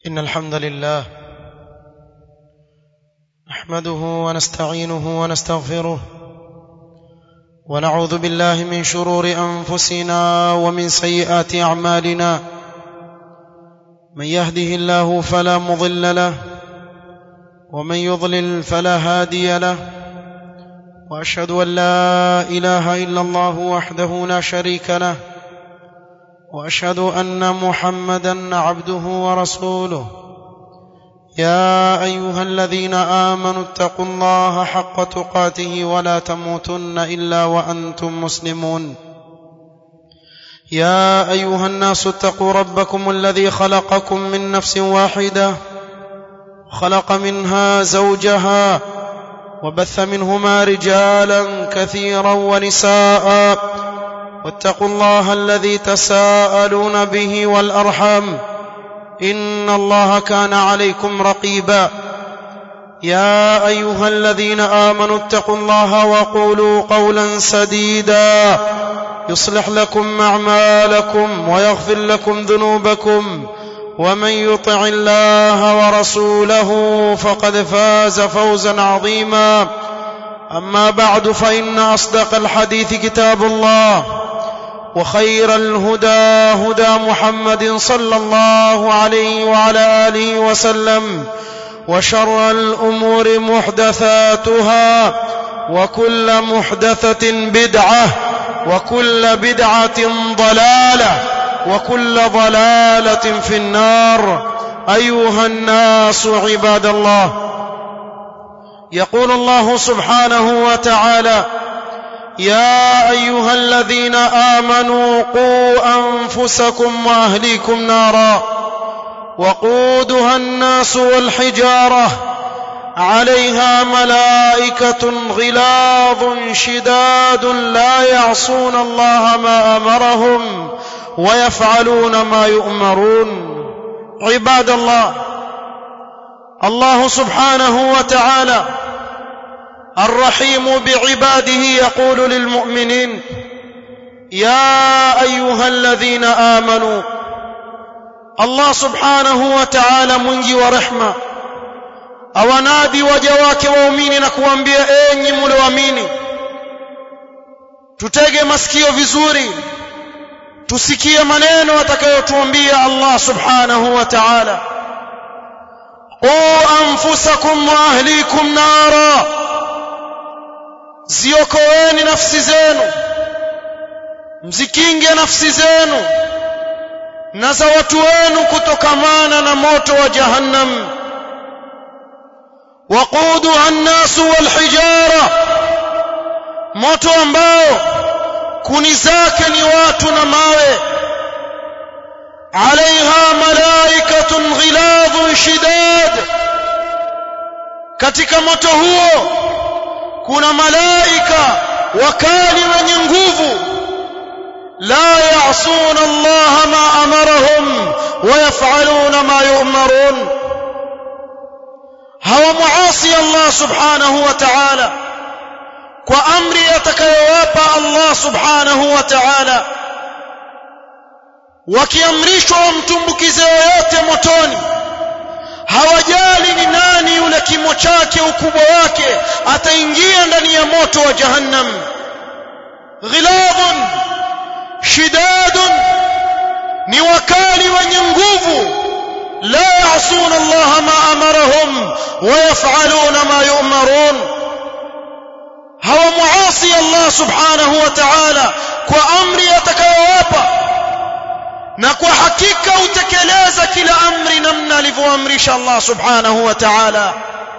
إن الحمد لله نحمده ونستعينه ونستغفره ونعوذ بالله من شرور أنفسنا ومن سيئات أعمالنا من يهده الله فلا مضل له ومن يضلل فلا هادي له واشهد ان لا اله الا الله وحده لا شريك له واشهد ان محمدا عبده ورسوله يا ايها الذين امنوا اتقوا الله حق تقاته ولا تموتن الا وانتم مسلمون يا ايها الناس اتقوا ربكم الذي خلقكم من نفس واحده خلق منها زوجها وبث منهما رجالا كثيرا ونساء واتقوا الله الذي تساءلون به والارحام ان الله كان عليكم رقيبا يا ايها الذين امنوا اتقوا الله وقولوا قولا سديدا يصلح لكم اعمالكم ويغفر لكم ذنوبكم ومن يطع الله ورسوله فقد فاز فوزا عظيما اما بعد فان اصدق الحديث كتاب الله وخير الهدى هدى محمد صلى الله عليه وعلى اله وسلم وشر الامور محدثاتها وكل محدثه بدعه وكل بدعه ضلاله وكل ضلاله في النار ايها الناس عباد الله يقول الله سبحانه وتعالى يا ايها الذين امنوا قوا انفسكم واهليكم نارا وقودها الناس والحجاره عليها ملائكه غلاظ شداد لا يعصون الله ما امرهم ويفعلون ما يؤمرون عباد الله الله سبحانه وتعالى الرحيم بعباده يقول للمؤمنين يا ايها الذين امنوا الله سبحانه وتعالى mwingi wa rehma awanadi waja wake waumini na kuambia enyi mlioamini tutege masikio vizuri tusikie maneno atakayotuambia Allah subhanahu wa ta'ala qu anfusakum wa ahlikum nara ziokoeni nafsi zenu mzikinge nafsi zenu na za watu wenu kutokamana na moto wa jahannam waquduha an-nasu wal hijara moto ambao kuni zake ni watu na mawe alaiha malaikatun ghiladhun shidad katika moto huo kuna malaika wakali wenye nguvu la ya'suna Allah ma amarahum wa yaf'aluna ma yu'marun hawa muasi Allah subhanahu wa ta'ala kwa amri atakayowapa Allah subhanahu wa ta'ala wakiamrishwa wamtumbukize yoyote motoni hawajali ni nani yule kimo chake ukubwa wake ataingia ndani ya moto wa jahannam ghiladun shidadun ni wakali wenye nguvu la ya'suna Allah ma amarahum wa yaf'aluna ma yu'marun hawa muasi Allah subhanahu wa ta'ala kwa amri atakayowapa na kwa hakika utekeleza kila amri namna alivyoamrisha Allah subhanahu wa ta'ala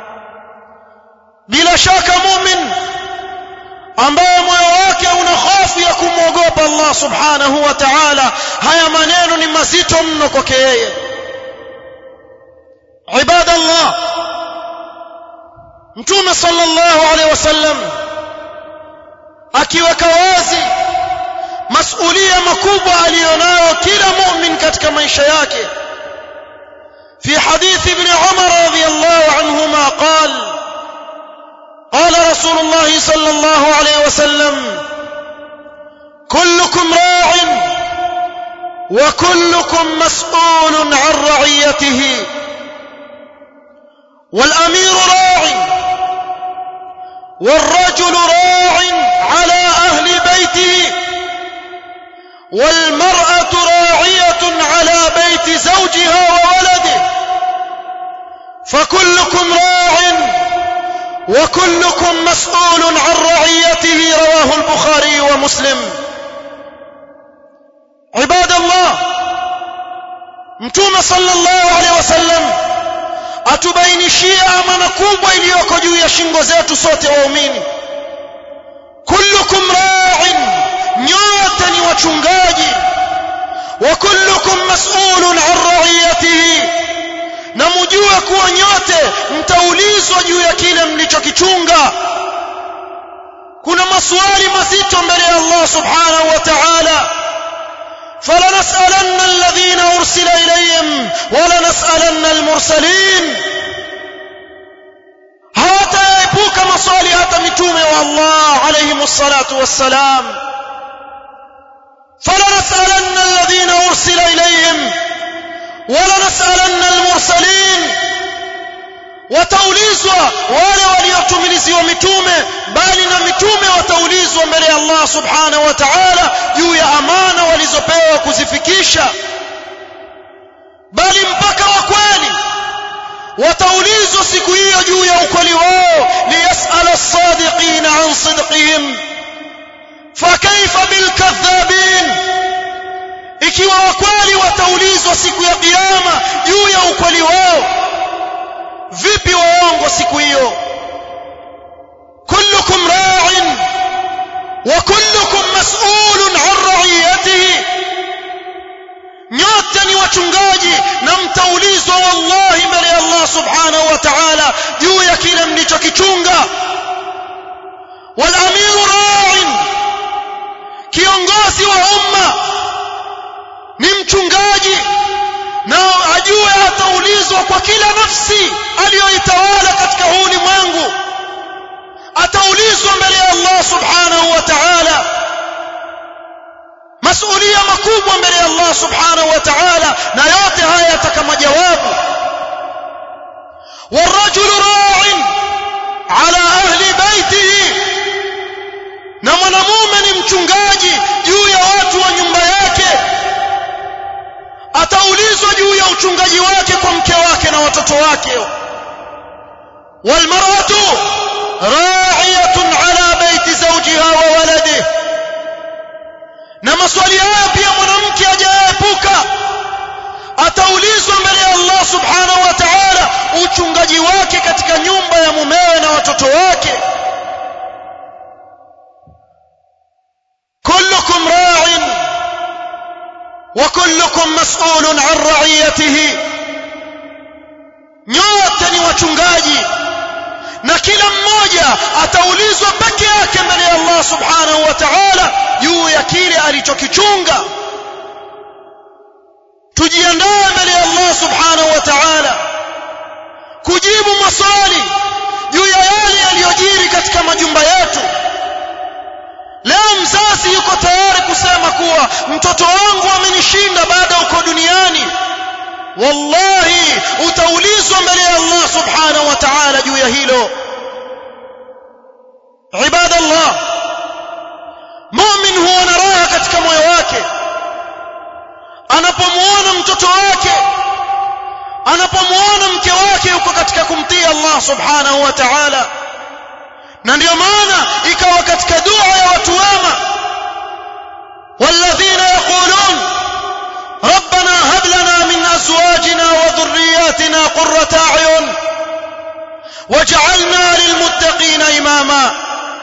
bila shaka mumin ambaye moyo wake una hofu ya kumwogopa Allah subhanahu wa ta'ala haya maneno ni mazito mno kwake yeye ibadallah mtume sallallahu alaihi wasallam akiweka wazi masulia makubwa aliyonayo kila mu'min katika maisha yake في حديث ابن عمر رضي الله عنهما قال قال رسول الله صلى الله عليه وسلم كلكم راع وكلكم مسؤول عن رعيته والامير راع والرجل راع على اهل بيته والمراه راعيه على بيت زوجها وولده فكلكم راع وكلكم مسؤول عن رعيته رواه البخاري ومسلم عباد الله mtume sallallahu alaihi wasallam atubainishia amana kubwa iliyoko juu ya shingo zetu sote waumini kullukum ra'in nyote ni wachungaji wa kullukum mas'ulun 'an ra'iyatihi na mjue kuwa nyote mtaulizwa juu ya kile mlichokichunga kuna maswali mazito mbele ya Allah subhanahu wa ta'ala فلنسألن الذين أرسل إليهم ولنسألن المرسلين hawataepuka maswali hata mitume wa Allah alayhim salatu wassalam فلنسألن الذين أرسل إليهم ولنسألن المرسلين wataulizwa wale waliotumiliziwa mitume bali na mitume wataulizwa mbele ya Allah subhanahu wa ta'ala juu ya amana walizopewa kuzifikisha bali mpaka wa kweli wataulizwa siku hiyo juu ya ukweli wao liyasala as-sadiqin an sidqihim fakaifa bilkadhabin ikiwa wakweli wataulizwa siku ya kiyama juu ya ukweli wao vipi waongo siku hiyo kullukum ra'in wa kullukum mas'ulun 'an ra'iyatihi nyote ni wachungaji na mtaulizwa wallahi mbele ya Allah subhanahu wa ta'ala juu ya kile mlichokichunga wal amiru ra'in kiongozi wa umma ni mchungaji na ajue ataulizwa kwa kila nafsi aliyoitawala katika huu ulimwengu ataulizwa mbele ya Allah subhanahu wa ta'ala masulia makubwa mbele ya Allah subhanahu wa ta'ala na yote haya yataka majawabu والرجل راع على أهل بيته na mwanamume ni mchungaji juu ya watu wa nyumba yake ataulizwa juu ya uchungaji wake kwa mke wake na watoto wake walmar'atu ra'iyatun ala baiti zawjiha wa waladihi na maswali haya pia mwanamke hajaepuka ataulizwa mbele ya Allah subhanahu wa ta'ala uchungaji wake katika nyumba ya mumewe na watoto wake kullukum ra'in wa kullukum mas'ulun 'an ra'iyatihi nyote ni wachungaji na kila mmoja ataulizwa peke yake mbele ya Allah subhanahu wa ta'ala juu ya kile alichokichunga tujiandae mbele ya Allah subhanahu wa ta'ala kujibu maswali juu ya yale yaliyojiri katika majumba yetu leo mzazi yuko tayari kusema kuwa mtoto wangu amenishinda baada uko duniani wallahi utaulizwa mbele ya Allah subhanahu wa ta'ala juu ya hilo ibadallah mu'min huwa na raha katika moyo wake anapomuona mtoto wake anapomuona mke wake yuko katika kumtii Allah subhanahu wa ta'ala na ndio maana ikawa katika dua ya watu wema walladhina yaqulun ربنا هب لنا من ازواجنا وذرياتنا قرة اعين واجعلنا للمتقين اماما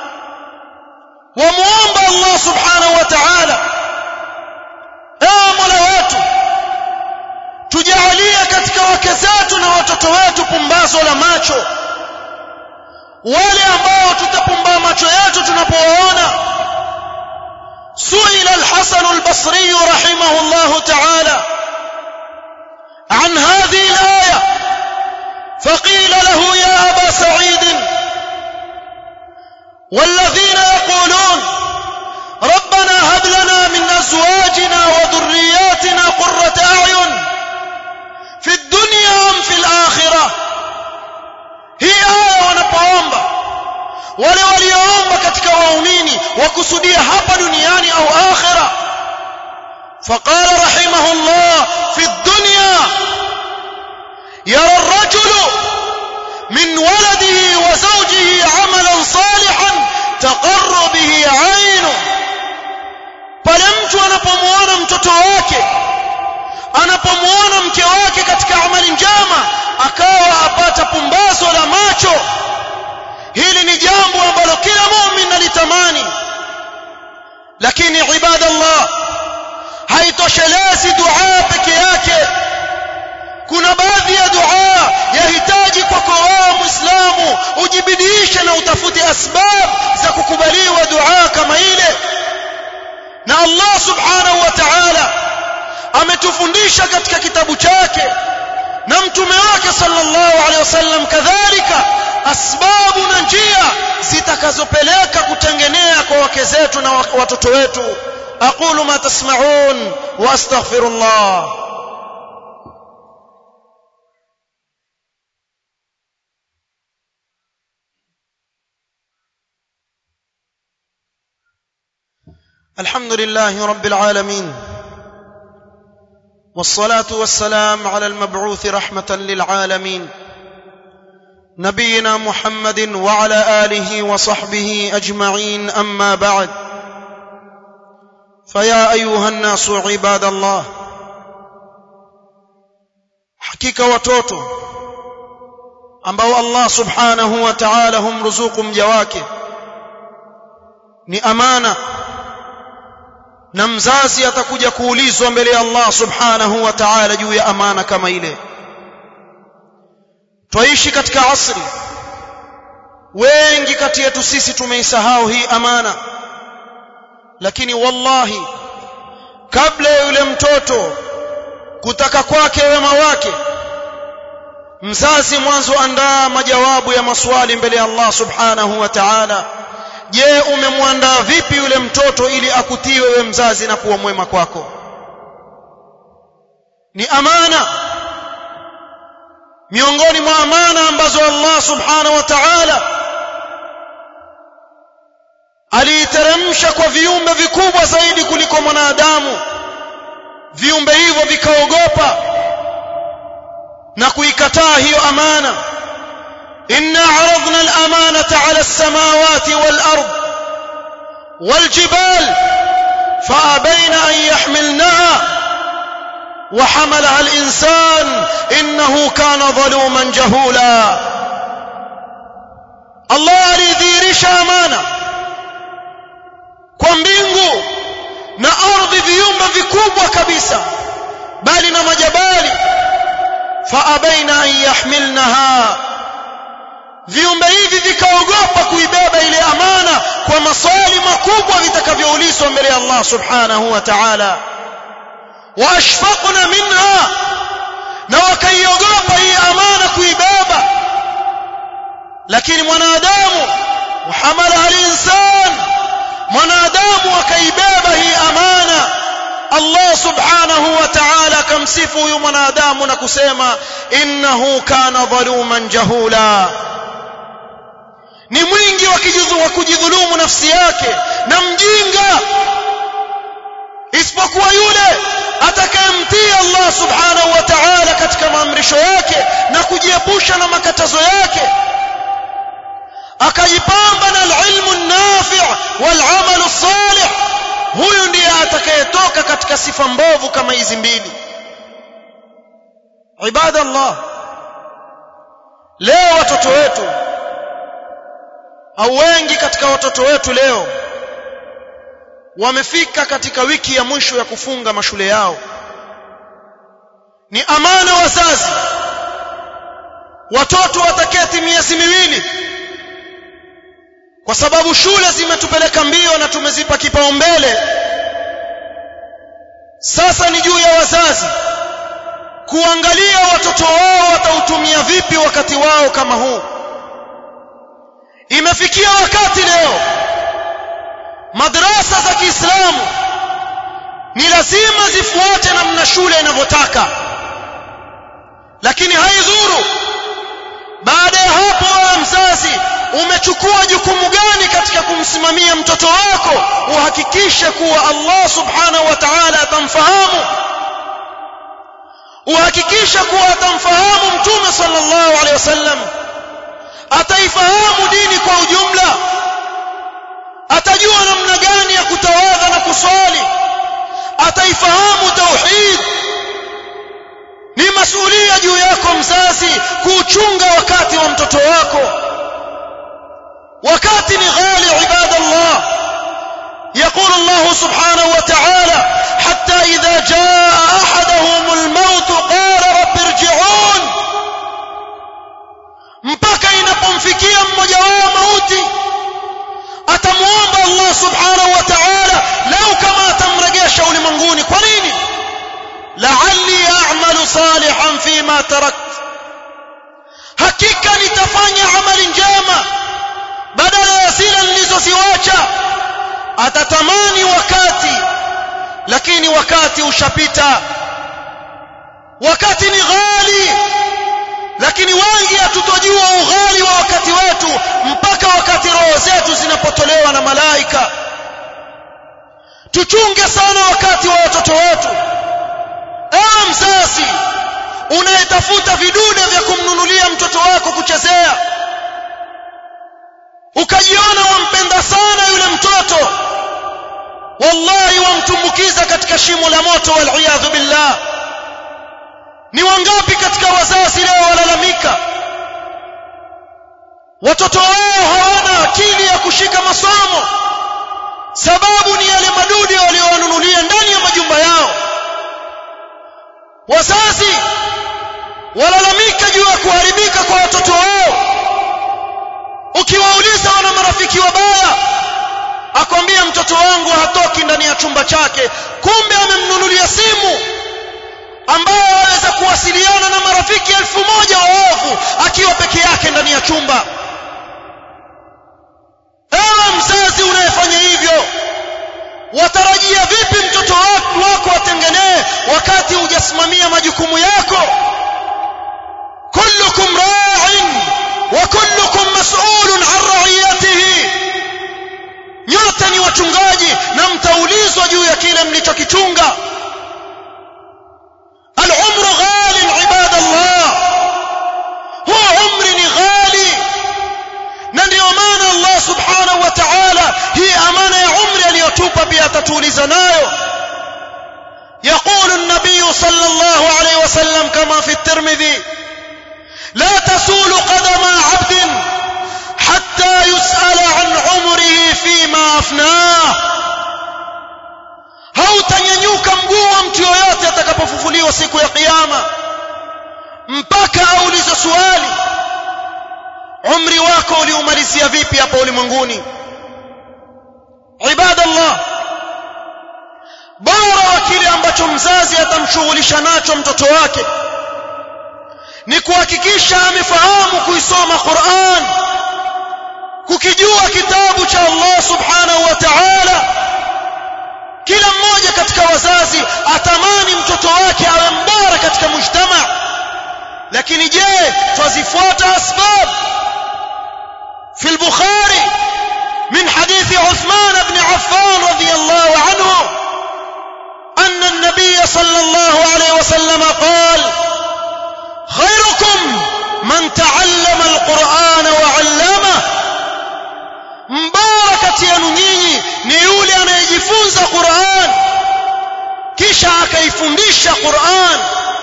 وموomba Allah subhanahu wa ta'ala ewe Mola wetu tujalie katika wake zetu na watoto wetu pumbazo la macho wale ambao tutapumba macho yetu tunapowaona سئل الحسن البصري رحمه الله تعالى عن هذه الآية فقيل له يا أبا سعيد والذين يقولون ربنا هب لنا من أزواجنا وذرياتنا قرة أعين في الدنيا أم في الآخرة hii aya wanapoomba wale walioomba katika waumini wakusudia hapa duniani au akhira فقال رحمه الله في الدنيا يرى الرجل من ولده وزوجه عملا صالحا تقر به عينه pale mtu anapomuona mtoto wake anapomuona mke wake katika amali njema akawa apata pumbazo la macho hili ni jambo ambalo kila muumini alitamani lakini ibadallah haitoshelezi dua peke yake kuna baadhi ya dua yahitaji kwako wewe muislamu ujibidiishe na utafute asbab za kukubaliwa dua kama ile na Allah subhanahu wa ta'ala ametufundisha katika kitabu chake na mtume wake sallallahu alaihi wasallam kadhalika asbabu na njia zitakazopeleka kutengenea kwa wake zetu na watoto wetu aqulu ma tasma'un wa astaghfirullah الحمد لله رب العالمين والصلاه والسلام على المبعوث رحمه للعالمين نبينا محمد وعلى اله وصحبه اجمعين اما بعد فيا ايها الناس عباد الله hakika watoto ambao Allah subhanahu wa ta'ala humruzuku mja wake ni amana na mzazi atakuja kuulizwa mbele ya Allah subhanahu wa ta'ala juu ya amana kama ile twaishi katika asri wengi kati yetu sisi tumeisahau hii amana lakini wallahi kabla ya yule mtoto kutaka kwake wema wake mzazi mwanzo andaa majawabu ya maswali mbele ya Allah subhanahu wa ta'ala je umemwandaa vipi yule mtoto ili akutii wewe mzazi na kuwa mwema kwako ni amana miongoni mwa amana ambazo Allah subhanahu wa ta'ala aliiteremsha kwa viumbe vikubwa zaidi kuliko mwanadamu viumbe hivyo vikaogopa na kuikataa hiyo amana إنا عرضنا الأمانة على السماوات والأرض والجبال فأبين أن يحملنها وحملها الإنسان إنه كان ظلوما جهولا الله alidhihirisha amana kwa mbingu na ardhi viumbe vikubwa kabisa bali na majabali faabaina an yahmilnaha viumbe hivi vikaogopa kuibeba ile amana kwa maswali makubwa vitakavyoulizwa mbele ya Allah subhanahu wa ta'ala waashfaqna minha na wakaiogopa hii amana kuibeba lakini mwanadamu muhamala al-insan mwanadamu akaibeba hii amana Allah subhanahu wa ta'ala akamsifu huyu mwanadamu na kusema innahu kana dhaluman jahula ni mwingi wa kujidhulumu nafsi yake na mjinga isipokuwa yule atakayemtii Allah subhanahu wa ta'ala katika maamrisho yake na kujiepusha na makatazo yake akajipamba na alilmu nafi' wal amal salih huyu ndiye atakayetoka katika sifa mbovu kama hizi mbili ibadallah leo watoto wetu au wengi katika watoto wetu leo wamefika katika wiki ya mwisho ya kufunga mashule yao ni amana wazazi watoto wataketi miezi miwili kwa sababu shule zimetupeleka mbio na tumezipa kipaumbele sasa ni juu ya wazazi kuangalia watoto wao watautumia vipi wakati wao kama huu imefikia wakati leo madrasa za Kiislamu ni lazima zifuate namna shule inavyotaka lakini haidhuru baada ya hapo wewe mzazi umechukua jukumu gani katika kumsimamia mtoto wako uhakikishe kuwa Allah subhanahu wa ta'ala atamfahamu uhakikishe kuwa atamfahamu mtume sallallahu alaihi wasallam ataifahamu dini kwa ujumla atajua namna gani ya kutawadha na kuswali ataifahamu tauhid ni masulia juu yako mzazi kuuchunga wakati wa mtoto wako wakati ni ghali ibadallah يقول الله سبحانه وتعالى حتى إذا جاء أحدهم الموت قال رب ارجعون mpaka inapomfikia mmoja wao mauti atamuomba Allah subhanahu wa ta'ala lau kama atamrejesha ulimwenguni kwa nini la'alli a'malu salihan fima tarakt hakika nitafanya amali njema badala ya zile nilizoziwacha atatamani wakati lakini wakati ushapita wakati ni ghali lakini wengi hatutojua ughali wa wakati wetu mpaka wakati roho zetu zinapotolewa na malaika tuchunge sana wakati wa watoto wetu ewe mzazi unayetafuta vidude vya kumnunulia mtoto wako kuchezea ukajiona wampenda sana yule mtoto wallahi wamtumbukiza katika shimo la moto waliyadhu billah ni wangapi katika wazazi leo walalamika watoto wao hawana akili ya kushika masomo sababu ni yale madude waliowanunulia ndani ya majumba yao wazazi walalamika juu ya kuharibika kwa watoto wao ukiwauliza wana marafiki wabaya akwambia mtoto wangu hatoki ndani ya chumba chake kumbe amemnunulia simu ambayo aweza kuwasiliana na marafiki elfu moja waovu akiwa peke yake ndani ya chumba ewe mzazi unayefanya hivyo watarajia vipi mtoto wako atengenee wakati hujasimamia majukumu yako kullukum ra'in wa kullukum mas'ulun 'an ra'iyatihi nyote ni wachungaji na mtaulizwa juu ya kile mlichokichunga العمر غال عباد الله هو عمر غالي na ndio maana Allah subhanahu wa ta'ala hii amana ya umri aliyotupa pia atatuuliza nayo يقول النبي صلى الله عليه وسلم كما في الترمذي لا تسول قدم عبد حتى يسأل عن عمره فيما أفناه hautanyanyuka mguu wa mtu yoyote atakapofufuliwa siku ya kiyama mpaka aulizwe swali umri wako uliumalizia vipi hapa ulimwenguni ibadallah bora wa kile ambacho mzazi atamshughulisha nacho mtoto wake ni kuhakikisha amefahamu kuisoma Qur'an kukijua kitabu cha Allah subhanahu wa ta'ala kila mmoja katika wazazi atamani mtoto wake awe mbora katika mujtama lakini je twazifuata asbab في البخاري من حديث عثمان بن عفان رضي الله عنه أن النبي صلى الله عليه وسلم قال خيركم من تعلم القرآن وعلمه mbarakati yenu nyinyi ni yule anayejifunza Qur'an kisha akaifundisha Qur'an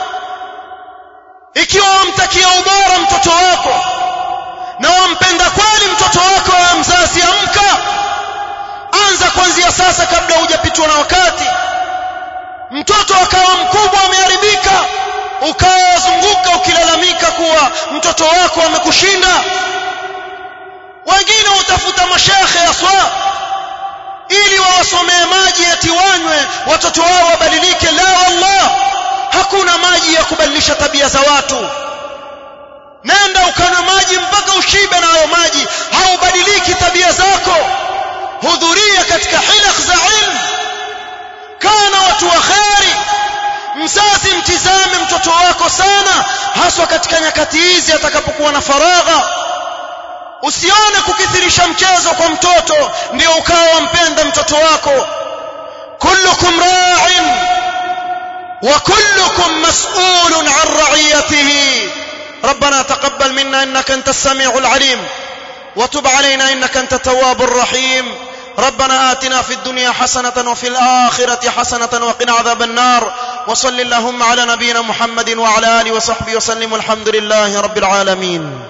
ikiwa wamtakia ubora mtoto wako na wampenda kweli mtoto wako wa mzazi amka anza kuanzia sasa kabla hujapitwa na wakati mtoto akawa mkubwa ameharibika ukawa wazunguka ukilalamika kuwa mtoto wako amekushinda wengine utafuta mashekhe aswa ili wawasomee maji eti wanywe watoto wao wabadilike la wallah hakuna maji ya kubadilisha tabia za watu nenda ukanywa maji mpaka ushibe na hayo maji haubadiliki tabia zako hudhuria katika hilaq za ilmu kana watu wa kheri mzazi mtizame mtoto wako sana haswa katika nyakati hizi atakapokuwa na faragha usione kukithirisha mchezo kwa mtoto ndio ukawa wampenda mtoto wako kullukum ra'in wa kullukum mas'ulun 'an ra'iyatihi ربنا تقبل منا انك انت السميع العليم وتب علينا انك انت التواب الرحيم ربنا آتنا في الدنيا حسنة وفي الآخرة حسنة وقنا عذاب النار وصل اللهم على نبينا محمد وعلى آله وصحبه وسلم والحمد لله رب العالمين